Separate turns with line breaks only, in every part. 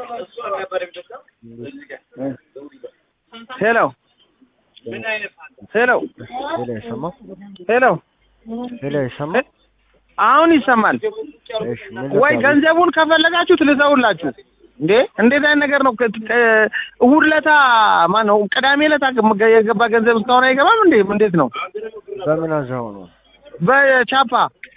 ሄሎ ሄሎ
ሄሎ አይሰማም?
ሄሎ
ሄሎ አይሰማም?
አሁን ይሰማል
እሺ ምን
ወይ?
ልታዘዝ?
ገንዘቡን ከፈለጋችሁት ልተውላችሁ። እንዴ እንዴት አይነት ነገር ነው? ከ- ከ- እሑድ ለታ ማን ነው? ቅዳሜ ለታ የገባ ገንዘብ እስካሁን አይገባም እንዴ? እንዴት ነው?
በምን አዛው ነው?
በቻፓ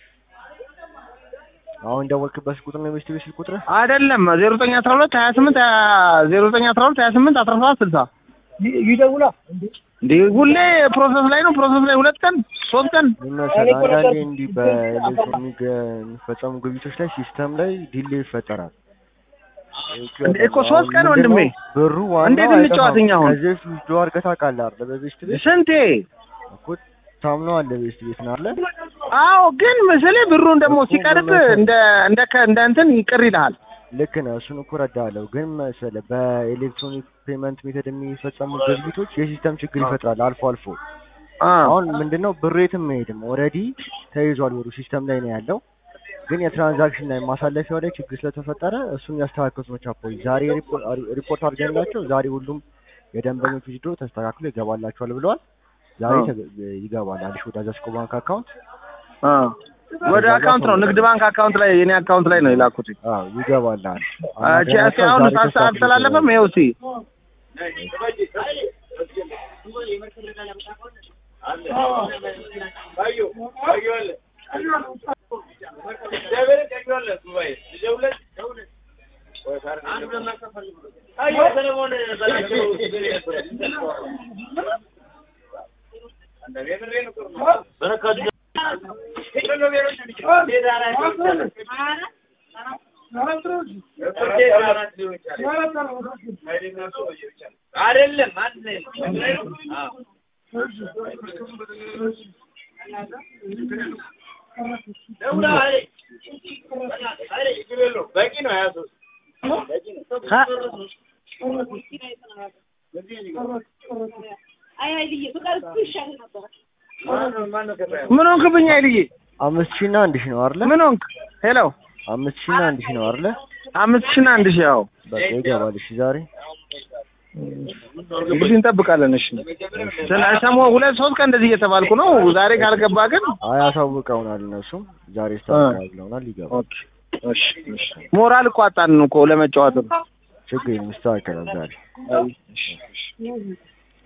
አሁን ደወልክበት ቁጥር ነው የቤስት ቤት ስልክ ቁጥር?
አይደለም ዜሮ ዘጠኝ አስራ ሁለት ሀያ ስምንት ዜሮ ዘጠኝ አስራ ሁለት ሀያ ስምንት አስራ ሰባት ስልሳ
ይደውላ
እንዴ ሁሌ ፕሮሰስ ላይ ነው። ፕሮሰስ ላይ ሁለት ቀን ሶስት ቀን
ምን መሰለህ አንዳንዴ እንዲህ በኤሌክትሮኒክ የሚፈጸሙ ግብይቶች ላይ ሲስተም ላይ ዲሌ ይፈጠራል።
እንዴ እኮ ሶስት ቀን ወንድሜ
ብሩ ዋናው
እንዴት እንጫወት እኛ አሁን?
ከዚህ በፊት ዊዝድሮ አድርገህ ታውቃለህ አይደል? በቤስት ቤት
ስንቴ
እኮ ታምነዋለህ ቤስት ቤት ነው አይደል?
አዎ ግን ምስሌ ብሩን ደግሞ ሲቀርብ እንደ እንደ ከ- እንደ እንትን ይቅር ይልሃል።
ልክ ነህ። እሱን እኮ እረዳለሁ። ግን መሰለህ በኤሌክትሮኒክ ፔመንት ሜተድ የሚፈጸሙ ግብይቶች የሲስተም ችግር ይፈጥራል አልፎ አልፎ።
አ
አሁን ምንድነው ብሩ የትም መሄድም ኦልሬዲ ተይዟል፣ ብሩ ሲስተም ላይ ነው ያለው። ግን የትራንዛክሽን ላይ ማሳለፊያው ላይ ችግር ስለተፈጠረ እሱን ያስተካከሉት ነው ቻፖች። ዛሬ ሪፖርት ሪፖርት አድርገንላቸው ዛሬ ሁሉም የደንበኞች ዊዝድሮ ተስተካክሎ ይገባላቸዋል ብለዋል። ዛሬ
አዎ።
ተገ- ይገባል አዲስ ወደ አዛስኮ ባንክ አካውንት
አ ወደ አካውንት ነው ንግድ ባንክ አካውንት ላይ የኔ አካውንት ላይ ነው የላኩት።
አዎ ይገባል።
እቺ እስኪ አሁን ሳስ አልተላለፈም። ይኸው እስኪ ምን ሆንክብኝ አይልዬ?
አምስት ሺህ እና አንድ ሺህ ነው አይደለ?
ምን ሆንክ? ሄሎ
አምስት ሺህ እና አንድ ሺህ ነው አይደለ?
አምስት ሺህ እና አንድ ሺህ ያው
በቃ ይገባል። እሺ ዛሬ
እንግዲህ እንጠብቃለን። እሺ ስለ ሰሞኑን ሁለት ሶስት ቀን እንደዚህ እየተባልኩ ነው። ዛሬ ካልገባ ግን
አይ አሳውቀውናል። እነሱም ዛሬ ይስተካከላል ብለውናል። ይገባል።
ኦኬ እሺ እሺ ሞራል እኮ አጣን እኮ ለመጫወት ነው።
ችግር የለም ይስተካከላል ዛሬ
እሺ እሺ